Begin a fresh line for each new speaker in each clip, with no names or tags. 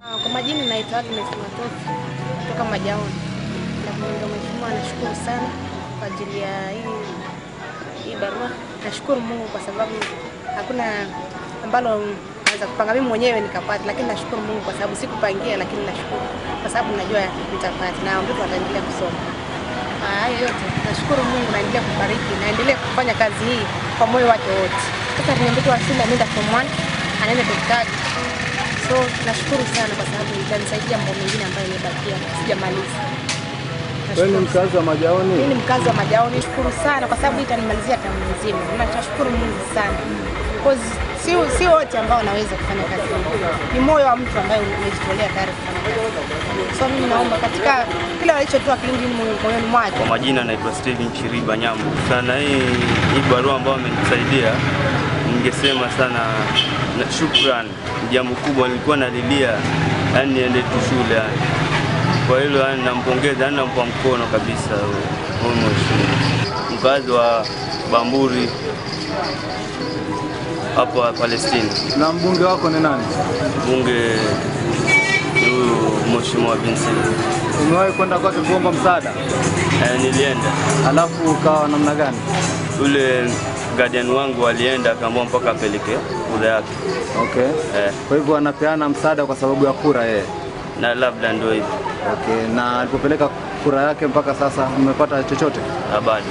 Kwa majina naitwa Agnes Matofu kutoka Majaoni. Na kumwambia mheshimiwa nashukuru sana kwa ajili ya hii hii barua. Nashukuru Mungu kwa sababu hakuna ambalo naweza kupanga mimi mwenyewe nikapata, lakini nashukuru Mungu kwa sababu sikupangia, lakini nashukuru kwa sababu najua nitapata na mtoto ataendelea kusoma. Ah, Hayo yote nashukuru Mungu, naendelea kubariki, naendelea kufanya kazi hii kwa moyo wake wote. Sasa ni mtoto wa shule ameenda form 1 anaenda daktari. So nashukuru sana kwa sababu itanisaidia mambo mengine ambayo imebakia sijamaliza.
Wewe ni
Nashukuru
mkazi wa Majaoni?
mimi ni mkazi wa Majaoni, nashukuru sana kwa sababu itanimalizia tamu nzima. Na nashukuru Mungu sana. Because si si wote ambao wanaweza kufanya kazi hii. Ni moyo wa mtu ambaye umejitolea tayari kufanya kazi. So mimi naomba katika kila walichotoa kilindi moyoni mwake
Kwa majina naitwa Steven Chiriba Nyambo. Sana hii hii barua ambayo amenisaidia, ningesema sana na shukran, jambo kubwa nilikuwa nalilia, yani niende tu shule yani. Kwa hilo yani nampongeza, yani nampa mkono kabisa huyu mheshimiwa, mkazi wa Bamburi hapo Palestina.
Na mbunge wako ni nani?
Bunge huyu mheshimiwa Vincent.
Umewahi kwenda kwake kuomba msaada?
Eh, nilienda
Alafu ukawa namna gani?
yule guardian wangu alienda akaamua mpaka apeleke kura yake
Okay.
eh,
Kwa hivyo anapeana msaada kwa sababu ya kura yeye.
na labda ndio hivyo
Okay. Na alipopeleka kura yake mpaka sasa umepata chochote?
na bado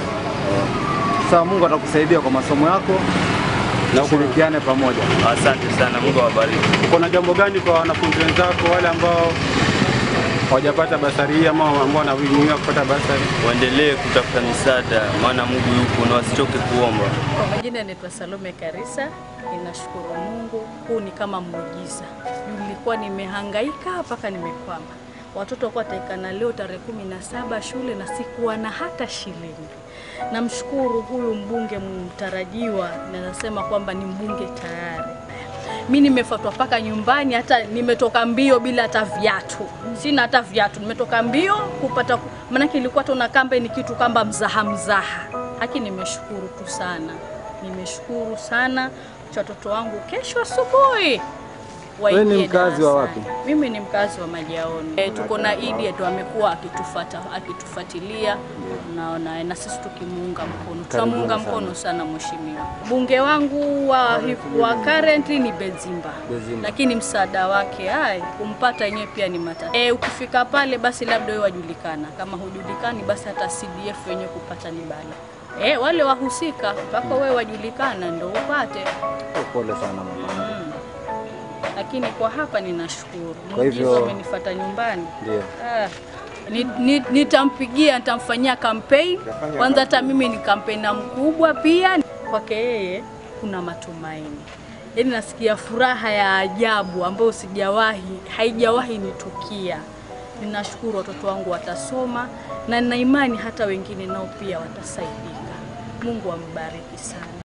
Sasa Mungu atakusaidia kwa masomo yako na ushirikiane pamoja.
asante sana, Mungu awabariki.
Kuna jambo gani kwa wanafunzi wenzako wale ambao hawajapata basari hii ama ambao wanawinia kupata basari?
Waendelee kutafuta misaada, maana Mungu yupo na wasichoke kuomba.
Kwa majina naitwa Salome Karisa. Ninashukuru Mungu, huu ni kama muujiza. Nilikuwa nimehangaika mpaka nimekwama. Watoto walikuwa wataikana leo tarehe kumi na saba shule na sikuwa na hata shilingi. Namshukuru huyu mbunge mtarajiwa, na nasema kwamba ni mbunge tayari. Mi nimefuatwa mpaka nyumbani, hata nimetoka mbio bila hata viatu, sina hata viatu, nimetoka mbio kupata, maanake ilikuwa tuna kambe ni kitu kamba mzaha mzaha. Haki, nimeshukuru tu sana, nimeshukuru sana cha watoto wangu. Kesho asubuhi
Wewe ni
waingie
mkazi wa
darasani.
wapi?
Mimi ni mkazi wa Majaoni. E, tuko na Idi yetu amekuwa akitufuata akitufuatilia, naona na sisi tukimuunga mkono, tunamuunga
sana.
mkono sana mheshimiwa. Bunge wangu wa, wa currently ni Bezimba,
Bezimba.
lakini msaada wake ai kumpata yenyewe pia ni matatizo. E, ukifika pale basi labda wewe wajulikana, kama hujulikani basi hata CDF wenyewe kupata ni bala. E, wale wahusika mpaka wewe wajulikana ndo upate
Pole sana mama.
Mm. Lakini kwa hapa ninashukuru.
Kwa hivyo-
Muujiza amenifuata nyumbani.
Ndio.
Ah, ni- ni- nitampigia, nitamfanyia campaign. Kwanza hata mimi ni kampena mkubwa pia. Kwake yeye kuna matumaini. Yaani nasikia furaha ya ajabu ambayo sijawahi, haijawahi nitukia. Ninashukuru watoto wangu watasoma na nina imani hata wengine nao pia watasaidika. Mungu ambariki sana.